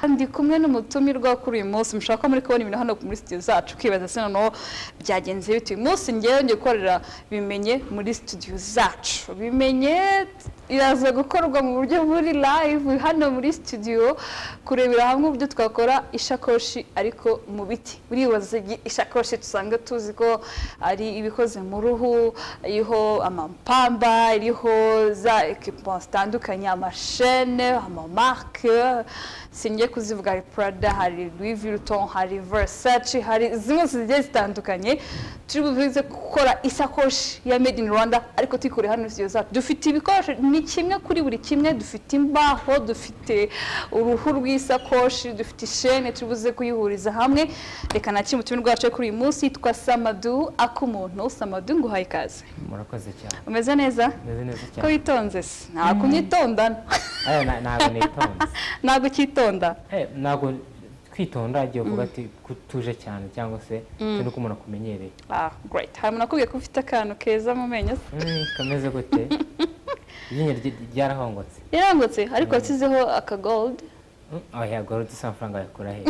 turi kumwe n'umutumirwa kuri uyu munsi mushaka muri kubona ibintu hano muri studio zacu ukibaza se noneho byagenze bite uyu munsi ngewe ndi gukorera bimenye muri studio zacu bimenye iraza gukorwa mu buryo muri live hano muri studio kurebera hamwe uburyo twakora ishakoshi ariko mu biti uribaza ishakoshi dusanga tuzi ko ari ibikoze mu ruhu iriho amapamba iriho za ekipa zitandukanye amashene amamarike singiye kuzivuga hari Prada hari Louis Vuitton hari Versace hari zimwe zigiye zitandukanye turi buze gukora isakoshi ya made in Rwanda ariko tuyikore hano studio zacu dufite ibikoresho ni kimwe kuri buri kimwe dufite imbaho dufite uruhu rw'isakoshi dufite ishene turi buze kuyihuriza hamwe reka nakire umutumire rwacu kuri uyu munsi yitwa Samadu akumuntu Samadu nguhaye ikaze murakoze cyane umeze neza meze neza ko cyane witonze se nta kunyitonda Aya, na- ntabwo nitonze ntabwo ukitonda Eh, ntabwo twitonda igihe uvuga ati ko utuje cyane cyangwa se turi uko umuntu akumenyereye Ah, great. Hari nakubwiye ko ufite akantu keza mu menyo. se? Mm, kameze gute iryinyo rye- ryarahongotse Yarangutse ariko wasizeho aka gold. Mm, oya gorodi si amafaranga yakura he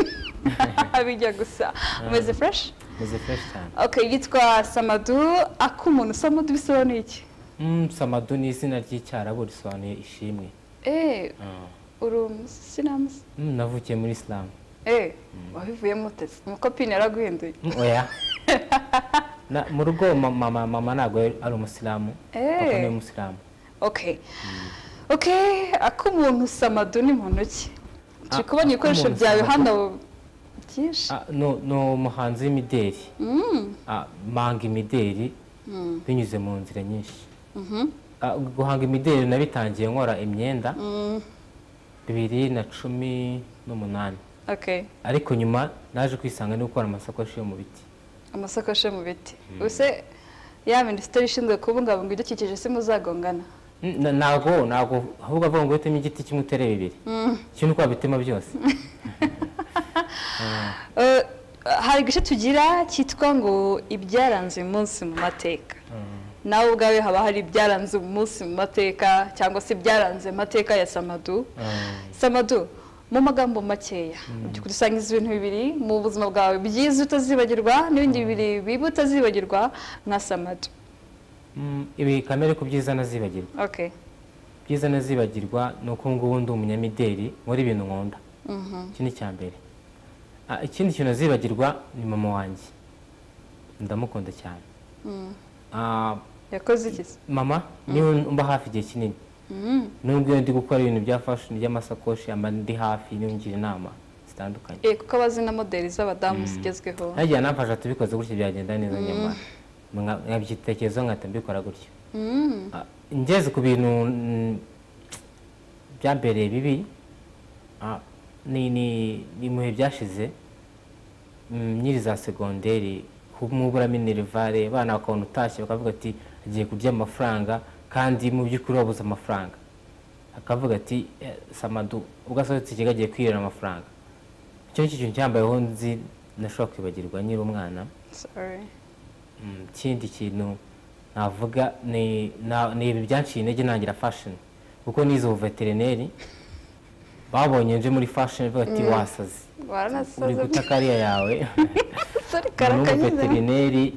Bijya gusa. Umeze fresh? meze fureshi cyane Okay, yitwa Samadu akumuntu. Samadu bisobanuye iki? Mm, samadu ni izina ry'icyarabu risobanuye ishimwe Eh, Ah. uru sinamuzi. Mm, navukiye muri isilamu Eh, wabivuyemo uteze. Umukopine yaraguhinduye. Mm, oya Na- mu rugo mama mama- mama ntabwo ari umusilamu Eh. papa ni umusilamu Okay. Okay, akumuntu Samadu ni muntu ki? Turi Ah, kubona ibikoresho akumuntu byawe Samadu. hano byinshi. Ah, no- ni umuhanzi w'imideli Mm. Ah, manga imideli Mm. binyuze mu nzira nyinshi Mhm. Ah, guhanga imideli nabitangiye nkora imyenda Mm. bibiri na cumi n'umunani Okay. ariko nyuma naje kwisanga no gukora amasakoshi yo mu biti amasakoshi yo mu biti ubuse ya minisiteri ishinzwe kubungabunga ibidukikije si muzagongana Mm, na- ntago ntago ahubwo avuga ngo uteme igiti kimwe utere bibiri kimwe uko wabitema byose Eh, hari igice tugira cyitwa ngo ibyaranze uyu munsi mu mateka nawe ubwawe haba hari ibyaranze uyu munsi mu mateka cyangwa se ibyaranze amateka ya samadu Ah, samadu mu magambo makeya by'ukuri usangiza ibintu bibiri mu buzima bwawe byiza utazibagirwa n'ibindi bibiri bibi utazibagirwa nka samadu mm, ibi kamere ku byiza nazibagirwa okay byiza nazibagirwa ni uko ngubu ndi umunyamideli nkora ibintu nkunda iki ni icya mbere Ah, ikindi kintu nazibagirwa ni mama wanjye ndamukunda cyane Ah, yakoze iki se? mama niwe mba hafi igihe kinini Mm. nubwo iyo ndi gukora ibintu bya fashion by'amasakoshi amba ndi hafi niyungira inama zitandukanye Eh, kuko abazi na modeli z'abadamu zigezweho nagiye anamfasha tubikoze gutya byagenda neza nyamara Nka- nkabyitekerezaho nkahita mbikora gutyo Mm. Ah, ngeze ku bintu mm, byambereye bibi ah, ni ni- ni mu bihe byashize mm, nkiri za segonderi kumubura minerivare abana bakabona utashye bakavuga ati agiye kurya amafaranga kandi mu by'ukuri wabuze amafaranga akavuga ati "Eh, samadu ubwo asohotse ikigo agiye kwirira amafaranga icyo ni cyo kintu cyambayeho nzi nashobora kwibagirwa nkiri umwana Sorry. Mm, ikindi kintu navuga ni na- ni ibi byanciye intege ntangira fashion kuko nize ubuveterineri babonye nje muri fashion bavuga ati wasaze uri Waranasaze. guta kariya yawe Sorry, umuntu karakanyuze. w'umuveterineri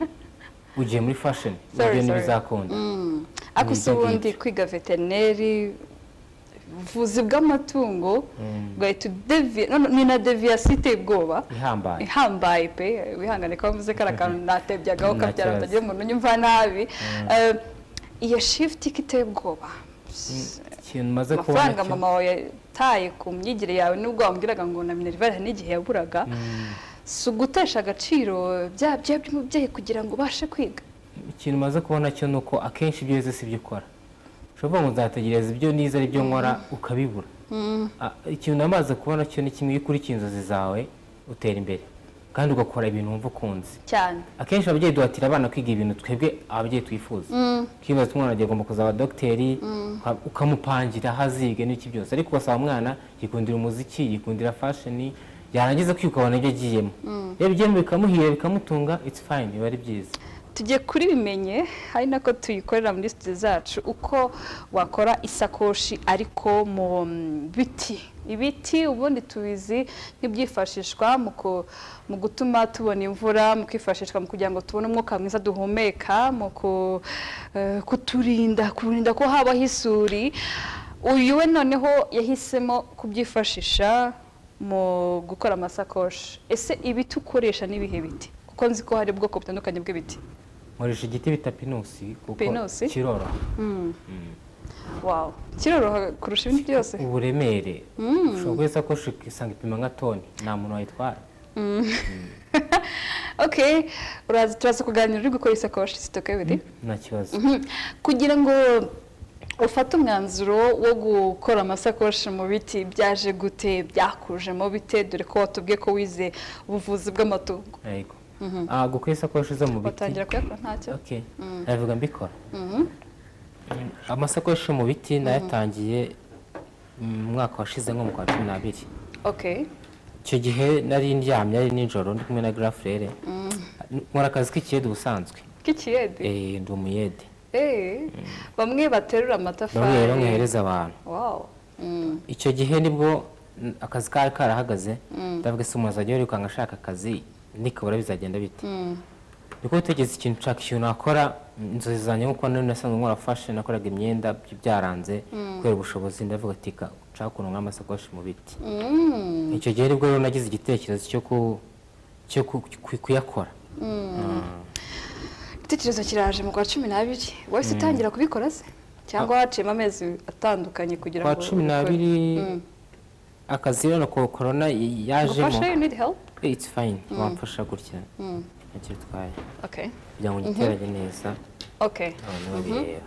ugiye muri fashion Sorry, sorry. ibyo ntibizakunda Mm. Ako si Nibyo ubundi kwiga veterineri ubuvuzi bw'amatungo ugahita udeviya none ni na deviyasi iteye ubwoba ihambaye ihambaye pe wihangane ko wavuze kari akantu natebyagaho Nta ukabyara kibazo. utagira umuntu unyumva nabi Eh, iyo shifuti ko iteye ubwoba ikintu maze kubona amafaranga cyo- mama wawe yataye ku myigire yawe nubwo wambwiraga ngo na minerivare hari n'igihe yaburaga si ugutesha agaciro bya bya by'umubyeyi kugira ngo ubashe kwiga ikintu umaze kubona cyo ni uko akenshi ibyo wize si byo ukora ushobora ngo nzategereza ibyo nize ari byo nkora ukabibura Ah, ikintu namaze kubona cyo ni kimwe iyo ukurikiye inzozi zawe utera imbere kandi ugakora ibintu wumva ukunze cyane akenshi ababyeyi duhatira abana kwiga ibintu twebwe ababyeyi twifuza ukibaza umwana agiye agomba kuzaba dogiteri uka- ukamupangira aho aziga n'iki byose ariko ugasaba umwana yikundira umuziki yikundira fashoni yarangiza kwiga ukabona ibyo agiyemo rero ibyo bikamuhira bikamutunga it's fine biba ari byiza tugiye kuri bimenye hari nako tuyikorera muri studio zacu uko wakora isakoshi ariko mu biti ibiti ubundi tubizi nk'ibyifashishwa mu ku- mu gutuma tubona imvura mu kwifashishwa mu kugira ngo tubone umwuka mwiza duhumeka mu ku- eh, kuturinda kurinda ko habaho isuri uyu we noneho yahisemo kubyifashisha mu gukora amasakoshi ese ibiti ukoresha n'ibihe biti kuko nzi ko hari ubwoko butandukanye bw'ibiti nkoresha igiti bita pinusi kuko Pinusi? kiroroha wawu kiroroha kurusha ibindi byose uburemere ushobora guheza isakoshi ukisanga ipima nka toni nta muntu wayitwara okay uraza turaza kuganira uri gukora isakoshi sitoke biri nta kibazo Mhm. kugira ngo ufate umwanzuro wo gukora amasakoshi mu biti byaje gute byakujemo bite dore ko watubwiye ko wize ubuvuzi bw'amatungo yego Ah, gukora isakoshi zo mu biti watangira kuyakora ntacyo Okay. ndabivuga mbikora Mm, amasakoshi yo mu biti nayatangiye mu mwaka washize nko mu kwa cumi n'abiri okay icyo gihe nari ndyamye ari nijoro ndi kumwe na girafurere nkora akazi k'ikiyede ubusanzwe k'ikiyede Eh, ndi umuyede eh bamwe baterura amatafari bamwe rero nkohereza abantu wow Mm. icyo gihe nibwo mm, akazi kari karahagaze ndavuga se umuntu azajya yirukanka ashaka akazi nikabura bizagenda bite niko gutekereza ikintu nshaka ikintu nakora mm, inzozi zanjye nkuko nari nasanzwe nkora fashion nakoraga imyenda by- byaranze kubera ubushobozi ndavuga ati ka nshaka ukuntu nk'amasakoshi mu biti Mm. icyo gihe nibwo rero nagize igitekerezo cyo ku cyo ku- ku- kuyakora igitekerezo kiraje mu kwa cumi n'abiri wahise utangira kubikora se cyangwa haciyemo amezi atandukanye kugira ngo kwa cumi n'abiri akazi rero na ko- corona y- ngufashe yajemo you need help Eh, it's fine wamfasha gutya ntacyo bitwaye okay kugira ngo ngiteranye neza okay abantu babireba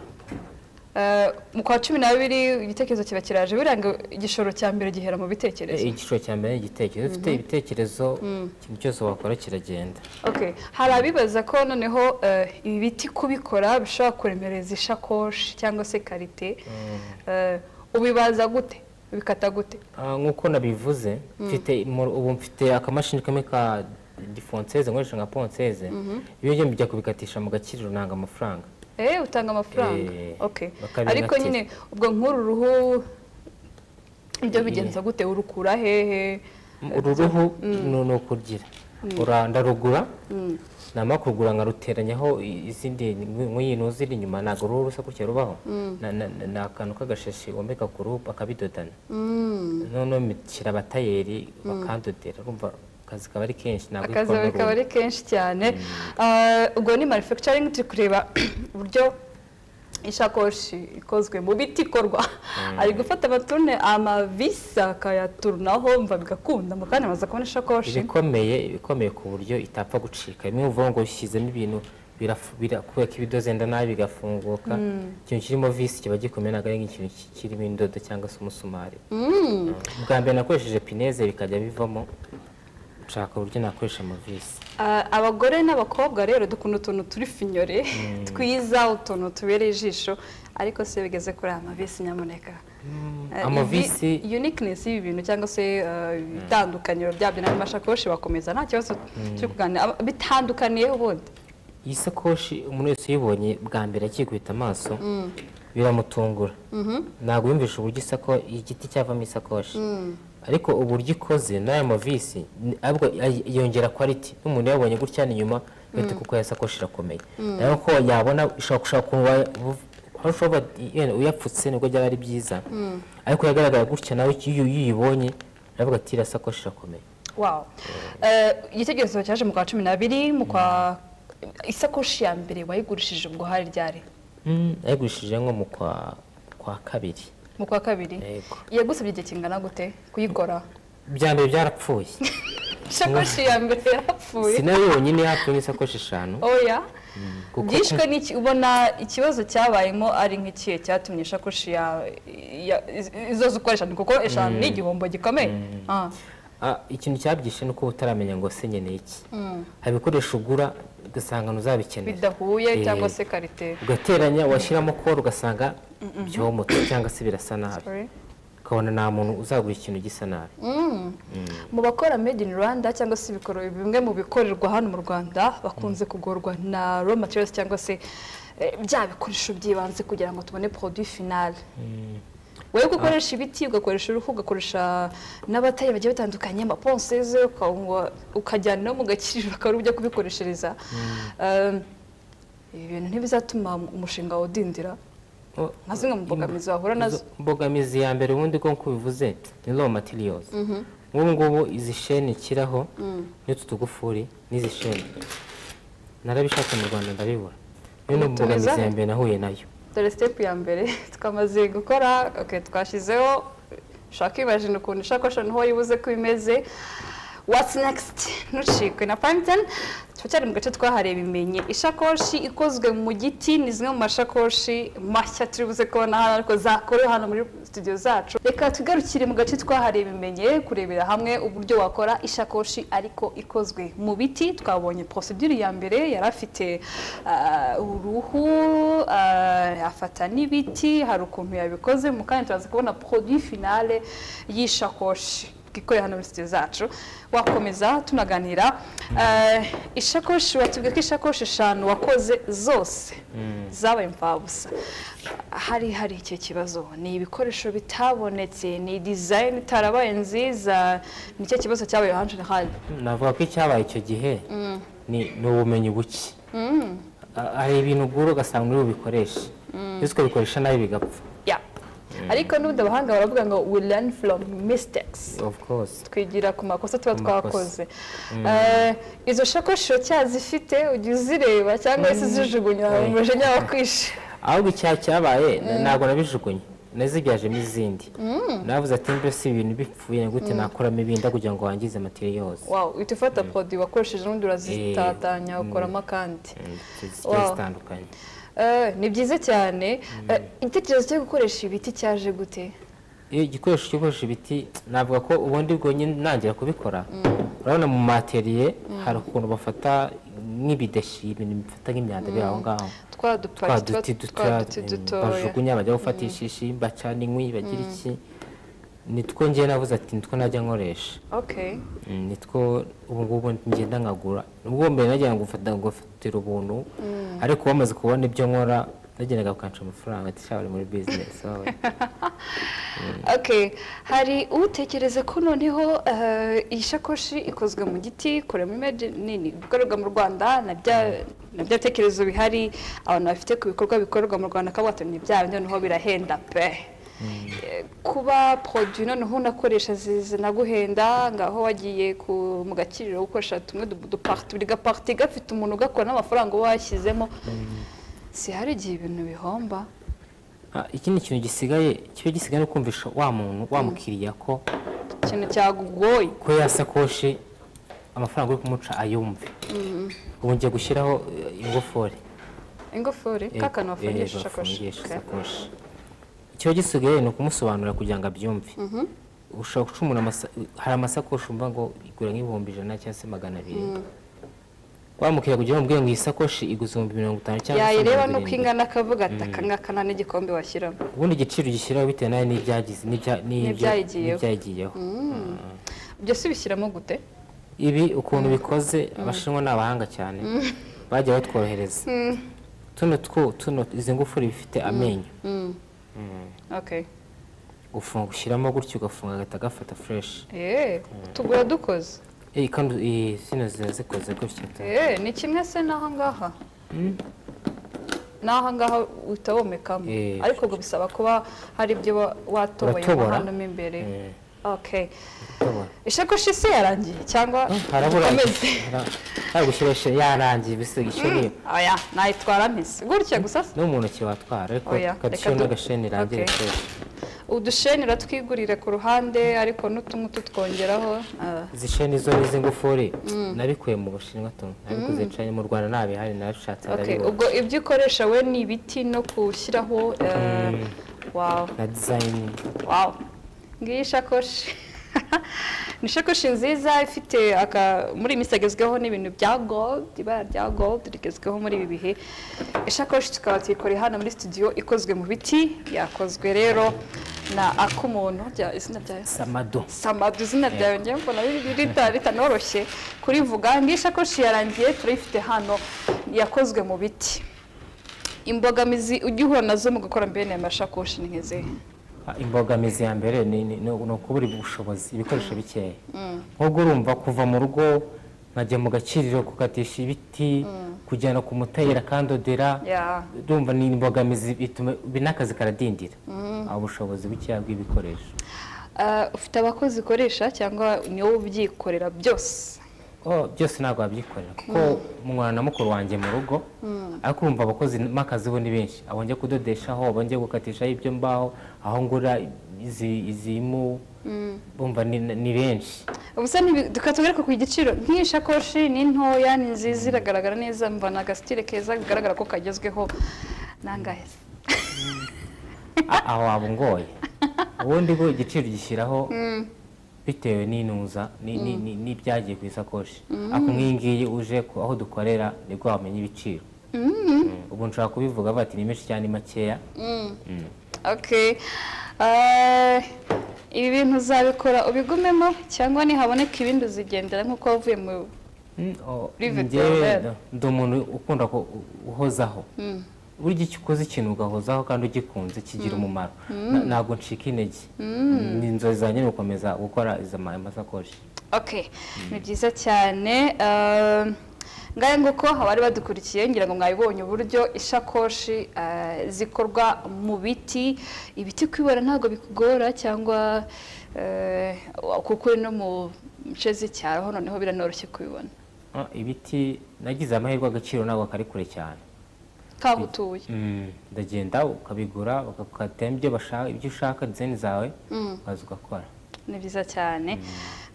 Eh, mu kwa cumi n'abiri igitekerezo kiba kiraje buriya ngo igishoro cya mbere gihera mu bitekerezo Eh, igiciro cya mbere ni igitekerezo ufite ibitekerezo ikintu cyose wakora kiragenda okay hari abibaza ko noneho eh, ibi biti kubikora bishobora kuremereza ishakoshi cyangwa se karite Eh, ubibaza gute ubikata gute Ah, nk'uko nabivuze mfite mu- ubu mfite akamashini kamwe ka difonceze nkoresha nka ponseze iyo njye mbijya kubikatisha mu gakiriro nanga amafaranga Eh, utanga amafaranga Eh, okay bakabinatira. ariko nyine ubwo nk'uru ruhu ibyo bigenza gute urukura hehe uru ruhu ni- ni ukugira Ura- ndarugura namara kurugura nkaruteranyaho i- izindi nk'iyi ntuzi iri inyuma ntabwo uruhu rusa gutya rubaho Na- na- na- ni akantu k'agashashi womeka ku ruhu bakabidodana noneho mpitira abatayeri bakandodera urumva akazi kaba ari kenshi ntabwo akazi ikora bikaba n'uruhu. ari kenshi cyane Ah, ubwo ni manufacturing turi kureba uburyo ishakoshi ikozwe mu biti ikorwa ari gufata amatune amavisi akayaturunaho mva bigakunda mu kanya amaze kubona ishakoshi ibikomeye ibikomeye ku buryo itapfa gucika bimwe uvuga ngo ushyizemo ibintu birafu- bira- kubera ko ibidozenda nabi bigafunguka ikintu kirimo visi kiba gikomeye ntabwo ari nk'ikintu ki- kirimo indodo cyangwa se umusumari bwa mbere nakoresheje pineze bikajya bivamo nshaka uburyo nakoresha amavisi Ah, abagore n'abakobwa rero dukunda utuntu turi finyore twiza utuntu tubereye ijisho ariko se bigeze kuri aya mavisi nyamuneka Eh, amavisi ibi- uniqueness y'ibi bintu cyangwa se eh, itandukaniro ryabyo n'andi mashakoshi bakomeza nta kibazo cyo kuganira Aba- bitandukaniye ubundi iyi sakoshi umuntu wese uyibonye bwa mbere akikubita amaso biramutungura ntabwo yumvisha uburyo isako igiti cyavamo isakoshi ariko uburyo ikoze n'aya mavisi ni- ahubwo ay- yongera quality n'umuntu yabonye gutya ni nyuma uhita kuko aya sakoshi irakomeye nayo ko yabona ushobora gushaka ukuntu wayi- aho ushobora yenda uyapfutse nibwo byaba ari byiza ariko yagaragara gutya nawe iyo uyibonye uravuga ati iriya sakoshi irakomeye wow Eh, igitekerezo cyaje mu kwa cumi n'abiri mu kwa isakoshi ya mbere wayigurishije ubwo hari ryari Mm, nayigurishije nko mu kwa kwa kabiri mu kwa kabiri Yego. yagusabye igihe kingana gute kuyikora ibya mbere byarapfuye ishakoshi ya mbere yarapfuye sinayo yonyine yapfuye nk'isakoshi eshanu oya kuko- byishwe n'iki ubona ikibazo cyabayemo ari nk'ikihe cyatumye ishakoshi ya ya- izo zo ukoresha ni kuko eshanu ni igihombo gikomeye Ah, Ah, ikintu cyabyishe ni uko utaramenya ngo se nkeneye iki hari ibikoresho ugura ugasanga ntuzabikenera bidahuye Eh. cyangwa se karite ugateranya washyiramo koro ugasanga byomotse cyangwa se birasa nabi Sorry. ukabona nta muntu uzagura ikintu gisa nabi mu bakora made in rwanda cyangwa se ibikorwa bimwe mu bikorerwa hano mu rwanda bakunze kugorwa na raw materials cyangwa se eh, bya bikoresho by'ibanze kugira ngo tubone produit final wowe ko ukoresha ibiti ugakoresha uruhu ugakoresha n'abatari bagiye batandukanye amaponseze ukawunywa- ukajyana no mu gakiriro akaba ujya kubikoreshereza Um, ibi bintu ntibizatuma umushinga wawe udindira O- nka zimwe mu mbogamizi wahura nazo Izo mbogamizi ya mbere ubundi ko nkuko ubivuze ni raw materials nk'ubu ngubu izi sheni ikiraho n'utu tugufuri n'izi sheni narabishaka mu rwanda ndabibura niyo ni Bitumiza mbogamizi ya he? mbere nahuye nayo dore step ya mbere twamaze gukora okay, twashyizeho ushaka kwibajina ukuntu ishakoshi ahantu ho yibuze ko imeze what's next ntucikwe na panten tuba cyari mu gace twahariye bimenye ishakoshi ikozwe mu giti ni zimwe mu mashakoshi mashya turi buze kubona hano ariko zakorewe hano muri studio zacu reka tugarukire mu gace twahariye bimenye kurebera hamwe uburyo wakora ishakoshi ariko ikozwe mu biti twabonye procedure ya mbere yari afite ah, uruhu ah, afata n'ibiti hari ukuntu yabikoze mu kanya turaza kubona produit finale y'ishakoshi twikoreye hano muri studio zacu wakomeza tunaganira Ah, ishakoshi watubwira ko ishakoshi eshanu wakoze zose zabaye imfabusa hari hari icyo kibazo ni ibikoresho bitabonetse ni design itarabaye nziza nicyo kibazo cyabaye hanje hano navuga ko icyabaye icyo gihe ni ni ubumenyi buke Ha- hari ibintu ugura ugasanga uri bubikoreshe ndetse ukabikoresha nabi bigapfa ya ariko n'ubundi abahanga baravuga ngo we learn from mistakes of course twigira ku makosa tuba Ku makosa. twakoze Eh, izo shakoshi uracyazifite ujya uzireba cyangwa se uzijugunya mu Oya. mujinya wo kwishe ahubwo icyaha cyabaye na- ntabwo nabijugunye nazibyajemo izindi navuze ati mbese ibintu bipfuye gute nakuramo ibindi kugira ngo wangize materi yose wow uhita ufata podi wakoresheje n'undi urazitatanya ukoramo akandi zigiye Wow. zitandukanye Eh, ni byiza cyane Eh, igitekerezo cyo gukoresha ibiti cyaje gute iyo igikoresho gikoresha ibiti navuga ko ubundi bwo nyine nangira kubikora urabona mu materiye hari ukuntu bafata nk'ibideshi ibintu bifata nk'imyanda biri aho ngaho twa twa dupaki duti dutoya duti dutoya bajugunya bajya gufata ishishi bacana inkwi bagira iki nitwo njye navuze ati nitwo najya nkoresha okay Mm, nitwo ubu ngubu ngenda nkagura ubwo mbere najyaga ngufata ngufatira ubuntu ariko bamaze kubona ibyo nkora nagendaga kukanca amafaranga ati sha bari muri bizinesi wowe okay hari utekereza ko noneho eh, iyi shakoshi ikozwe mu giti kurema image nini bikorerwa mu rwanda na bya na bya tekerezo bihari abantu bafite ku bikorwa bikorerwa mu rwanda akaba watumye byayo noneho birahenda pe Eh, kuba produit noneho unakoresha zizana guhenda ngaho wagiye ku mu gakiriro ukoresha tumwe du- dupart buri gaparti gafite umuntu ugakora n'amafaranga uba washyizemo si hari igihe ibintu bihomba Ah, ikindi kintu gisigaye kiba gisigaye no kumvisha wa muntu wa mukiriya ko ikintu cyagugoye ko yasakoshi amafaranga uri kumuca ayumve ubu ngiye gushyiraho eh, ingufuri ingofero Eh, kakantu eh, bafungisha ishakoshi bafungisha Okay. isakoshi ikiba gisigaye ni ukumusobanurira kugira ngo abyumve ushobora guca umuntu amasa- hari amasakoshi umva ngo igura nk'ibihumbi ijana cyangwa se magana abiri wamukira kugira ngo umubwire ngo iyi sakoshi iguze ibihumbi mirongo itanu cyangwa se yayireba mirongo nuko irindwi ingana akavuga ati aka ngaka nta n'igikombe washyiramo ubundi igiciro ugishyiraho bitewe nawe n'ibyagize n'ibya- n'ibyo- N'ibyayigiyeho. n'ibyayigiyeho ibyo si bishyiramo gute ibi ukuntu bikoze abashinwa ni abahanga cyane bagiye batworohereza tuno two tuno izi ngufuri bifite amenyo okay ufunga ushyiramo gutya ugafunga agahita gafata fureshi Eh, tugura dukoze Eh, kandi eh, zino ziba zikoze gutya da. Eh, ni kimwe se n'aha ngaha n'aha ngaha uhita womekamo Eh. ariko ubwo bisaba kuba hari ibyo wa- watoboyemo Uratobora. hano mo imbere Eh, okay tubona. ishakoshi se yarangiye cyangwa harabura dukomeze hari gushyirasha yarangiye bisigishoni oya nayitwara mpise gutya gusa no mu ntoki watwara ariko Oya, kadishi reka du- n'agasheni rangira Okay. kose udusheni uratwigurira ku ruhande ariko n'utumwe tutwongeraho ah, izi sheni zo n'izi ngufuri nabikuye mu bushinwa tuntu nabikoze cyane mu rwanda ntabihari nabishatse okay. arabibona ubwo ibyo ukoresha we ni ibiti no gushyiraho eh, wow na dizayini wow ngiyi ishakoshi ni shakoshi nziza ifite aka muri iyi minsi yagezweho n'ibintu bya gold ibara rya gold rigezweho muri ibi bihe ishakoshi tukaba tuyikoreye hano muri studio ikozwe mu biti yakozwe rero na ak'umuntu rya- izina ryayo samado samadu izina ryawe ngewe mbona riri- rita- ritanoroshye kurivuga ngiyi shakoshi yarangiye turayifite hano yakozwe mu biti imbogamizi ujya uhura nazo mu gukora mbene aya mashakoshi ni nk'izihe Ah, imbogamizi ya mbere ni ni- ni ukubura ubushobozi ibikoresho bikeya nk'ubwo urumva kuva mu rugo nkajya mu gakiriro gukatisha ibiti kujyana ku mutayira akandodera Ya. urumva ni imbogamizi bituma n'akazi karadindira Ah, ubushobozi bukeya bw'ibikoresho Ah, ufite abakozi ukoresha cyangwa ni wowe ubyikorera byose Oh, byose ntabwo wabyikorera kuko mwana na mukuru wanjye mu rugo ariko urumva abakozi n'akazi bo ni benshi abo njya kudodeshaho abo njya gukatishaho ibyo mbaho aho ngura izi izi mu bumva ni, ni benshi ubusa tukatugaruka ku giciro nk'iyi shakoshi ni ntoya ni nziza iragaragara neza mva ni agasitire keza bigaragara ko kagezweho nangahe A- aho waba ungoye ubundi bwo igiciro gishyiraho bitewe n'inuza ni- ni- ni- n'ibyagiye ku isakoshi ariko nk'iyi ngiyi uje ku- aho dukorera nibwo wamenya ibiciro Mm, ubu nshobora kubivuga bati ni menshi cyane ni makeya Mm. Okay. Eh, ibi bintu uzabikora ubigumemo cyangwa nihaboneka ibindi uzigendera nk'uko wavuye mu Mm, oh, Private njyewe hotel. ndi umuntu ukunda ku- uhozaho burya icyo ukoze ikintu ugahozaho kandi ugikunze kigira umumaro Na- ntabwo ncika intege ni inzozi zanjye ni ugukomeza gukora izo ma- amasakoshi okay ni byiza cyane Eh, ngahe nguko abari badukurikiye ngira ngo mwabibonye uburyo ishakoshi eh, zikorwa mu biti ibiti kubibona ntabwo bikugora cyangwa eh, kuko uri no mu nce z'icyaro ho noneho biranoroshye kubibona Ah, ibiti nagize amahirwe agaciro ntabwo kari kure cyane kaho utuye Mm, ndagenda ukabigura bakakatema ibyo bashaka ibyo ushaka dizayini zawe ukaza ugakora ni byiza cyane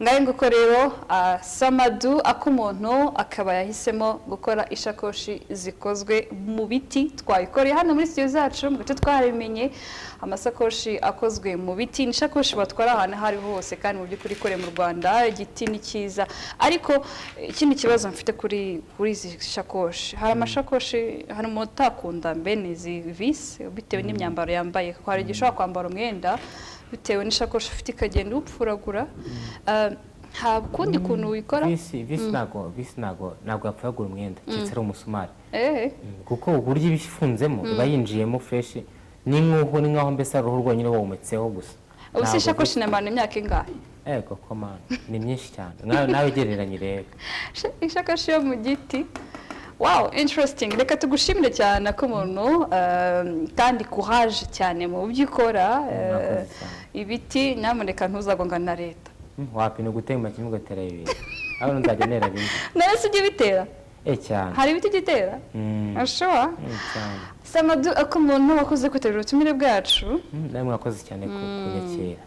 ngahe nguko rero ah, samadu ak'umuntu akaba yahisemo gukora ishakoshi zikozwe mu biti twayikoreye hano muri studio zacu mu gace twarabimenye amasakoshi akozwe mu biti ni ishakoshi batwara ahantu aho ariho hose kandi mu by'ukuri ikoreye mu rwanda igiti ni cyiza ariko eh, ikindi kibazo mfite kuri kuri izi shakoshi hari amashakoshi hari umuntu utakunda mbene izi visi bitewe n'imyambaro yambaye kuko hari igihe ushobora kwambara umwenda bitewe n'ishakoshi ufite ikagenda upfuragura Ah, nta kundi kuntu wikora visi visi ntabwo visi ntabwo ntabwo yapfagura umwenda keretse ari umusumari eh Mm, kuko uburyo iba ifunzemo iba yinjiyemo fureshi ni nk'uko ni nk'aho mbese ari uruhu rwonyine wometseho gusa ubu se Ntabwo ishakoshi inamara imyaka ingahe vi- ego komana ni myinshi cyane Nawe- nawe ugereranye rero Sha- ishakoshi yo mu giti wow interesting reka tugushimire cyane ko umuntu kandi courage cyane mu byo ukora eh, Murakoze cyane. ibiti nyamuneka ntuzagongane na leta Mm, wapina gutema kimwe ugatera bibiri aho nzajya ntera bimwe nawe si ujya ubitera eh cyane hari ibiti ugitera Mm, ashobora mm, cyane samadu ako umuntu wakoze kwitabira ubutumire bwacu Mm, nawe mwakoze cyane ku kunyakira